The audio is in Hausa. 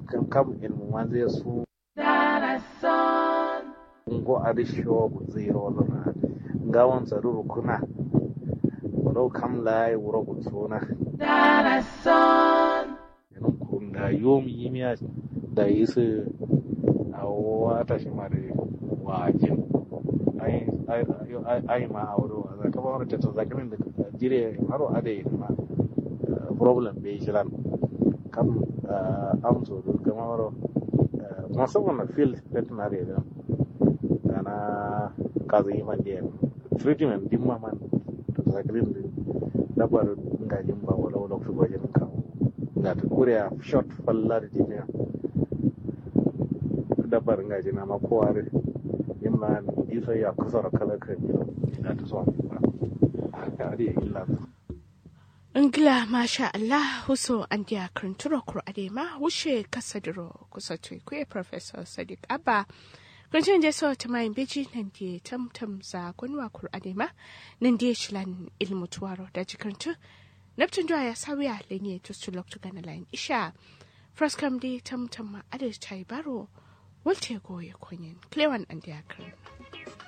kam kam ilmu ma zai su ngo arisho zero lona gawan tsaruru kuna wadau kam lai wuro gutsona yanun kun da yomi yimiya da yi su a wata shi ma da wajen ai ma a wuro a zaka ba wani tattar zakirin da jire haro ada yi ma problem bai shi lan kam amso da gama wuro musamman na field veterinary da ana kaza yi man da treatment din ma man tattar zakirin da dabar ngajin ba wala wala fi gwajin kawo ga ta kuriya short falla da jiniya dabar ngaji na makowa da yin ma isa ya kusura kala kan gida ina ta zuwa ba haka ari ya illa ta ingila masha Allah huso an dia krinturo kur adema wushe kasadiro kusa tuikwe professor sadiq abba Kunjin je so ta mayin beji nan die tam tam za gunwa kur adema nan die shilan ilmu tuwaro da jikantu Neptun jwa ya sawiya lenye to sulok to gana lain isha fraskam di tam tam ma adis tai baro walte goye konyen klewan an dia